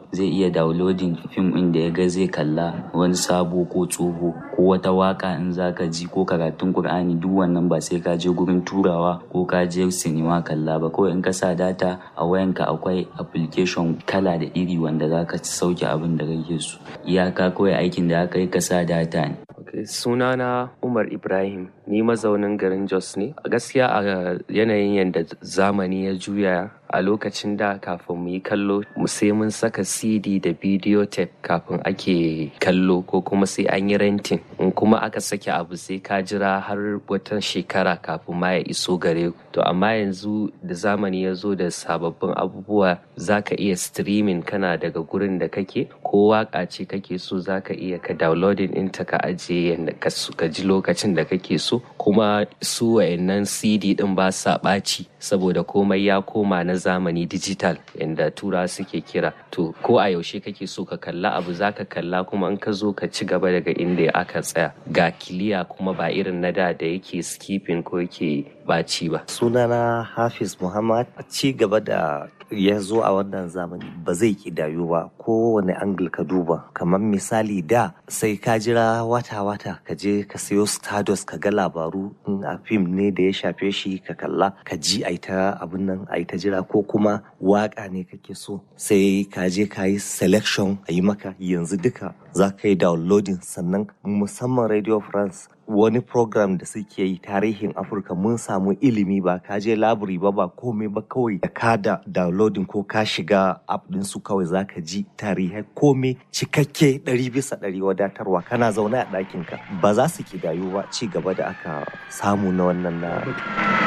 zai iya downloading fim ɗin da ya ga zai kalla wani sabo ko tsoho ko wata waka in zaka ji ko karatun Kur'ani duk wannan ba sai ka je gurin turawa ko ka je sinima kalla ba kawai in ka sa data a wayanka akwai application kala da iri wanda zaka sauke abin da kake so iyaka kawai aikin da aka yi ka sa data ne Okay, sunana Umar Ibrahim, ni mazaunin garin Jos ne. A gaskiya a yanayin yadda zamani ya juya a lokacin da kafin mu yi kallo mu sai mun saka CD da video tape kafin ake kallo ko kuma sai an yi renting. In kuma aka sake abu sai ka jira har wata shekara kafin ma ya iso gare ku. To amma yanzu da zamani ya zo da sababbin abubuwa za ka iya streaming kana daga gurin da kake ko waka ce kake so za ka iya ka downloading ɗinta ka ajiye yadda ka ji lokacin da kake so kuma su wayannan cd din ba sa ɓaci saboda komai ya koma na zamani digital yadda tura suke kira to ko a yaushe kake so ka kalla abu za ka kalla kuma in ka zo ka ci gaba daga inda aka tsaya ga kiliya kuma ba irin na da da yake skipping ko yake ɓaci ba sunana hafiz muhammad ci gaba da ya zo a wannan zamani ba zai kidayu ba kowane angle ka duba kamar misali da sai ka jira wata-wata ka je ka sayo stardust ka ga labaru in a fim ne da ya shafe shi ka kalla ka ji a ta abin nan a ta jira ko kuma waka ne kake so sai ka je ka yi selection a yi maka yanzu duka za ka yi downloading sannan musamman radio france wani program da suke yi tarihin afirka mun samu ilimi ba ka je labiri ba ba komai ba kawai da ka da downloading ko ka shiga app din su kawai zaka ji tarihai komai cikakke ɗari bisa ɗari wadatarwa kana zaune a ɗakinka ba za su kidayu ba ci gaba da aka samu na wannan na